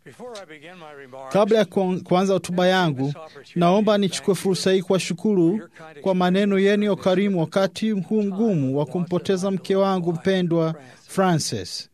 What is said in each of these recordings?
Kabla ya kuanza hotuba yangu, naomba nichukue fursa hii kuwashukuru kwa maneno yenu ya ukarimu wakati huu mgumu wa kumpoteza mke wangu mpendwa Frances.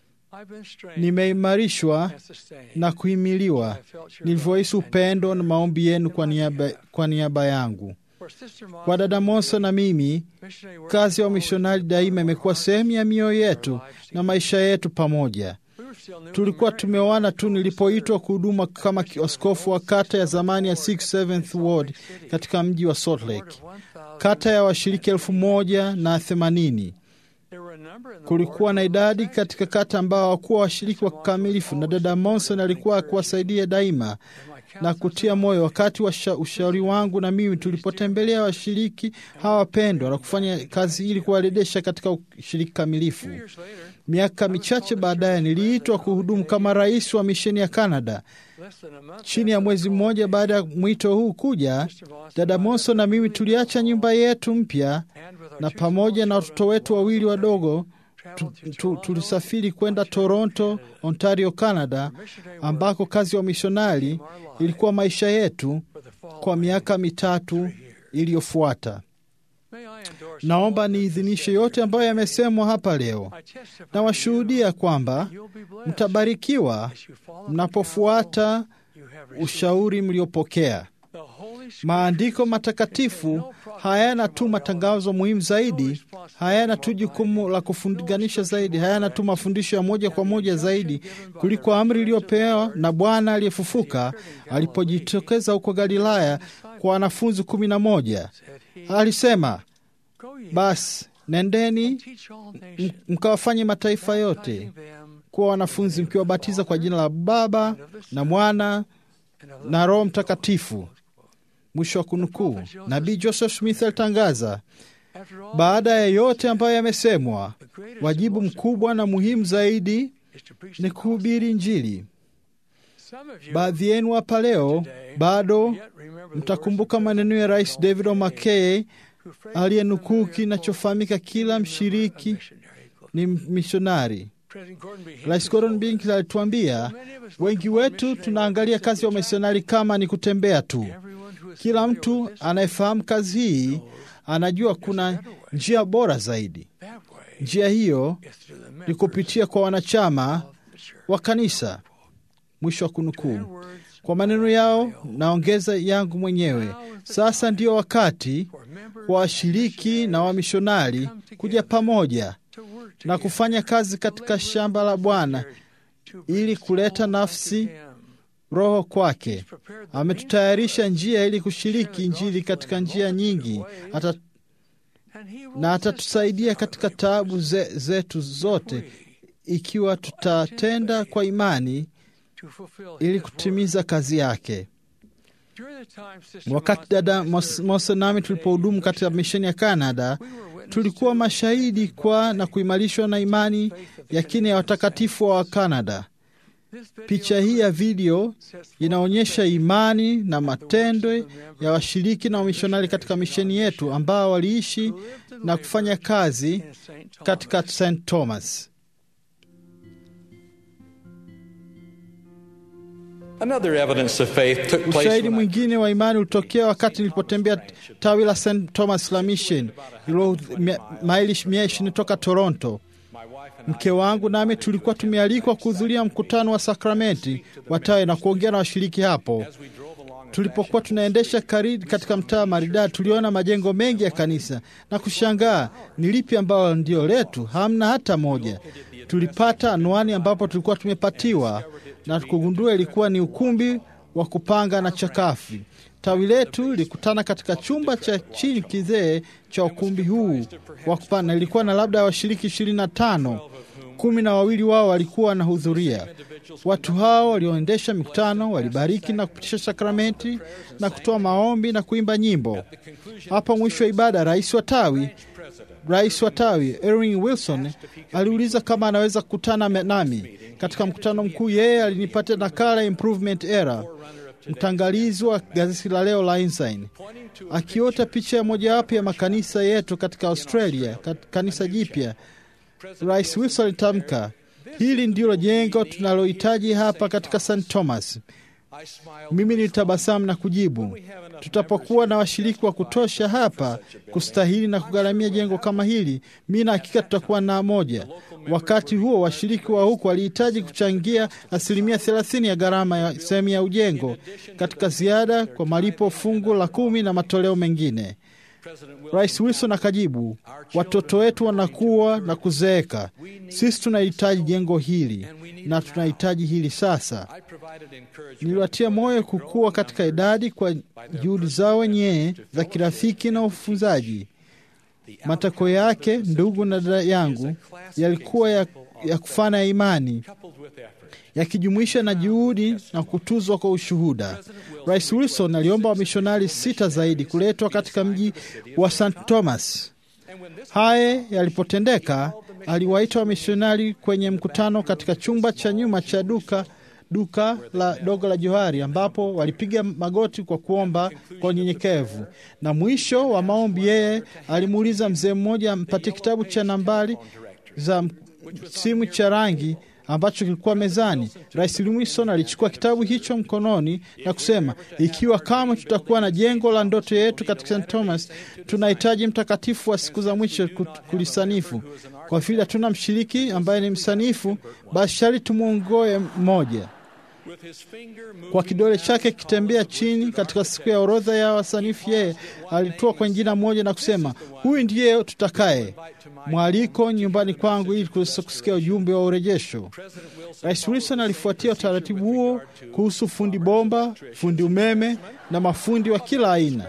Nimeimarishwa na kuhimiliwa nilivyohisi upendo na maombi yenu kwa niaba, kwa niaba yangu. Kwa dada Mosa na mimi, kazi ya wamishonari daima imekuwa sehemu ya mioyo yetu na maisha yetu pamoja. Tulikuwa tumeoana tu nilipoitwa kuhuduma kama askofu wa kata ya zamani ya 67th Ward katika mji wa Salt Lake, kata ya washiriki elfu moja na themanini. Kulikuwa na idadi katika kata ambao hawakuwa washiriki wa kikamilifu, na dada Monson alikuwa akiwasaidia daima na kutia moyo wakati wa ushauri wangu na mimi tulipotembelea washiriki hawa wapendwa na kufanya kazi ili kuwarejesha katika ushiriki kamilifu. Miaka michache baadaye niliitwa kuhudumu kama rais wa misheni ya Canada. Chini ya mwezi mmoja baada ya mwito huu kuja, dada Monson na mimi tuliacha nyumba yetu mpya na pamoja na watoto wetu wawili wadogo tu, tu, tulisafiri kwenda Toronto, Ontario, Canada, ambako kazi ya wamishonari ilikuwa maisha yetu kwa miaka mitatu iliyofuata. Naomba niidhinishe yote ambayo yamesemwa hapa leo. Nawashuhudia kwamba mtabarikiwa mnapofuata ushauri mliopokea. Maandiko matakatifu hayana tu matangazo muhimu zaidi, hayana tu jukumu la kufunganisha zaidi, hayana tu mafundisho ya moja kwa moja zaidi kuliko amri iliyopewa na Bwana aliyefufuka alipojitokeza huko Galilaya kwa wanafunzi kumi na moja. Alisema, basi nendeni mkawafanye mataifa yote kuwa wanafunzi, mkiwabatiza kwa jina la Baba na Mwana na Roho Mtakatifu. Mwisho wa kunukuu. Nabii Joseph Smith alitangaza, baada ya yote ambayo yamesemwa, wajibu mkubwa na muhimu zaidi ni kuhubiri Injili. Baadhi yenu hapa leo bado mtakumbuka maneno ya Rais David O. McKay aliyenukuu kinachofahamika, kila mshiriki ni mishonari. Rais Gordon Bink alituambia, wengi wetu tunaangalia kazi ya wamisionari kama ni kutembea tu. Kila mtu anayefahamu kazi hii anajua kuna njia bora zaidi. Njia hiyo ni kupitia kwa wanachama wa kanisa. Mwisho wa kunukuu. Kwa maneno yao naongeza yangu mwenyewe, sasa ndio wakati wa washiriki na wamishonari kuja pamoja na kufanya kazi katika shamba la Bwana ili kuleta nafsi roho kwake. Ametutayarisha njia ili kushiriki Injili katika njia nyingi Ata, na atatusaidia katika taabu ze, zetu zote ikiwa tutatenda kwa imani ili kutimiza kazi yake. Wakati dada Mose nami tulipohudumu katika misheni ya Kanada, tulikuwa mashahidi kwa na kuimarishwa na imani ya kina ya watakatifu wa Kanada. Picha hii ya video inaonyesha imani na matendo ya washiriki na wamishonari katika misheni yetu ambao waliishi na kufanya kazi katika St. Thomas. Ushahidi mwingine wa imani ulitokea wakati nilipotembea tawi la St. Thomas la Mission ilo maili mia ishirini toka Toronto. Mke wangu nami tulikuwa tumealikwa kuhudhuria mkutano wa sakramenti wa tawi na kuongea na washiriki hapo. Tulipokuwa tunaendesha karibu katika mtaa maridadi, tuliona majengo mengi ya kanisa na kushangaa ni lipi ambalo ndio letu. Hamna hata moja. Tulipata anwani ambapo tulikuwa tumepatiwa na kugundua ilikuwa ni ukumbi wa kupanga na chakafi. Tawi letu lilikutana katika chumba cha chini kizee cha ukumbi huu wa kupanga. Ilikuwa na labda washiriki ishirini na tano, kumi na wawili wao walikuwa wanahudhuria. Watu hao walioendesha mikutano walibariki na kupitisha sakramenti na kutoa maombi na kuimba nyimbo. Hapo mwisho wa ibada, rais wa tawi rais wa tawi Erwin Wilson aliuliza kama anaweza kukutana nami katika mkutano mkuu. Yeye alinipatia nakala improvement era, mtangalizi wa gazeti la leo la Ensign, akiota picha ya mojawapo ya makanisa yetu katika Australia, kanisa jipya. Rais Wilson alitamka, Hili ndilo jengo tunalohitaji hapa katika St. Thomas. Mimi nilitabasamu na kujibu, tutapokuwa na washiriki wa kutosha hapa kustahili na kugharamia jengo kama hili, mi na hakika tutakuwa na moja. Wakati huo washiriki wa huku walihitaji kuchangia asilimia thelathini ya gharama ya sehemu ya ujengo katika ziada kwa malipo fungu la kumi na matoleo mengine. Rais Wilson akajibu, watoto wetu wanakuwa na kuzeeka. Sisi tunahitaji jengo hili na tunahitaji hili sasa. Niliwatia moyo kukua katika idadi kwa juhudi zao wenyewe za kirafiki na ufunzaji. Matako yake, ndugu na dada yangu, yalikuwa ya, ya kufana ya imani yakijumuisha na juhudi na kutuzwa kwa ushuhuda. Rais Wilson aliomba wamishonari sita zaidi kuletwa katika mji wa St. Thomas. Haya yalipotendeka, aliwaita wamishonari kwenye mkutano katika chumba cha nyuma cha duka duka la dogo la Johari, ambapo walipiga magoti kwa kuomba kwa unyenyekevu. Na mwisho wa maombi, yeye alimuuliza mzee mmoja ampatie kitabu cha nambari za simu cha rangi ambacho kilikuwa mezani. Rais Wilson alichukua kitabu hicho mkononi na kusema, ikiwa kama tutakuwa na jengo la ndoto yetu katika St. Thomas, tunahitaji mtakatifu wa siku za mwisho kulisanifu. Kwa vile hatuna mshiriki ambaye ni msanifu, basi shari tumwongoe mmoja kwa kidole chake kitembea chini katika siku ya orodha ya wasanifu, yeye alitoa kwenye jina moja na kusema, huyu ndiye tutakaye mwaliko nyumbani kwangu ili kusikia ujumbe wa urejesho. Rais Wilson alifuatia utaratibu huo kuhusu fundi bomba, fundi umeme na mafundi wa kila aina,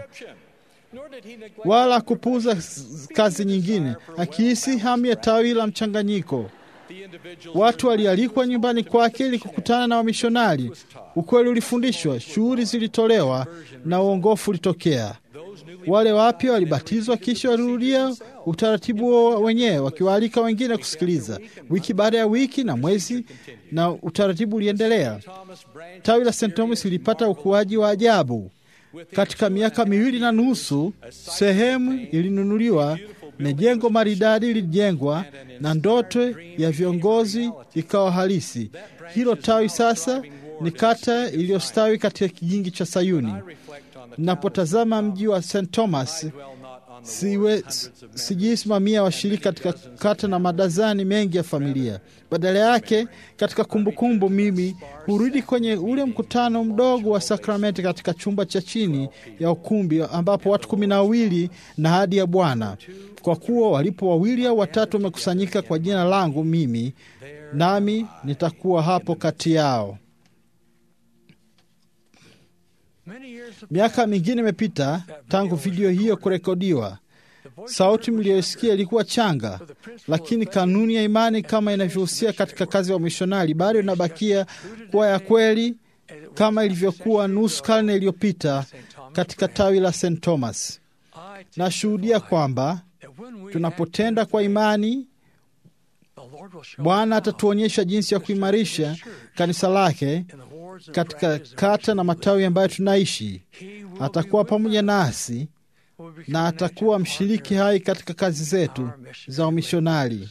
wala kupuuza kazi nyingine, akihisi hamu ya tawi la mchanganyiko. Watu walialikwa nyumbani kwake ili kukutana na wamishonari. Ukweli ulifundishwa, shughuli zilitolewa na uongofu ulitokea. Wale wapya walibatizwa, kisha walirudia utaratibu wenyewe, wakiwaalika wengine kusikiliza, wiki baada ya wiki na mwezi, na utaratibu uliendelea. Tawi la St. Thomas lilipata ukuaji wa ajabu. Katika miaka miwili na nusu, sehemu ilinunuliwa na jengo maridadi lilijengwa na ndoto ya viongozi ikawa halisi. Hilo tawi sasa ni kata iliyostawi katika kijingi cha Sayuni. Napotazama mji wa St. Thomas, siwe sijisimamia washiriki katika kata na madazani mengi ya familia. Badala yake, katika kumbukumbu kumbu, mimi hurudi kwenye ule mkutano mdogo wa sakramenti katika chumba cha chini ya ukumbi ambapo watu kumi na wawili na hadi ya Bwana, kwa kuwa walipo wawili au watatu wamekusanyika kwa jina langu, mimi nami nitakuwa hapo kati yao. Miaka mingine imepita tangu video hiyo kurekodiwa. Sauti mliyosikia ilikuwa changa, lakini kanuni ya imani kama inavyohusia katika kazi ya wamishonari bado inabakia kuwa ya kweli kama ilivyokuwa nusu karne iliyopita katika tawi la St. Thomas. Nashuhudia kwamba tunapotenda kwa imani, Bwana atatuonyesha jinsi ya kuimarisha kanisa lake katika kata na matawi ambayo tunaishi. Atakuwa pamoja nasi na atakuwa mshiriki hai katika kazi zetu za umishonari.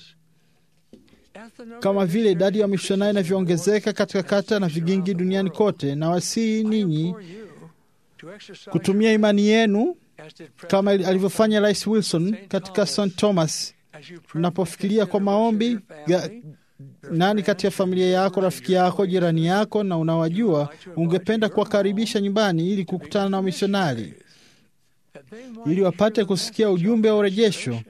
Kama vile idadi ya wamishonari inavyoongezeka katika kata na vigingi duniani kote, na wasihi ninyi kutumia imani yenu kama alivyofanya Rais Wilson katika St. Thomas. Mnapofikiria kwa maombi ga, nani kati ya familia yako, rafiki yako, jirani yako na unawajua, ungependa kuwakaribisha nyumbani ili kukutana na wamishonari ili wapate kusikia ujumbe wa urejesho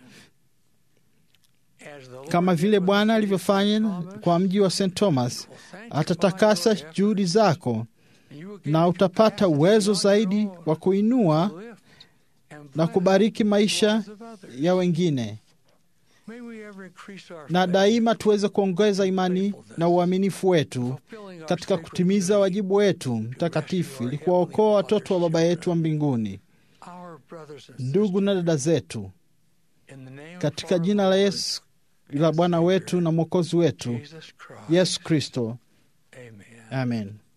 kama vile Bwana alivyofanya kwa mji wa St. Thomas. Atatakasa juhudi zako na utapata uwezo zaidi wa kuinua na kubariki maisha ya wengine, na daima tuweze kuongeza imani na uaminifu wetu katika kutimiza wajibu wetu mtakatifu ili kuwaokoa watoto wa Baba yetu wa mbinguni. Ndugu na dada zetu, katika jina la Yesu la Bwana wetu na Mwokozi wetu Yesu Kristo, amen.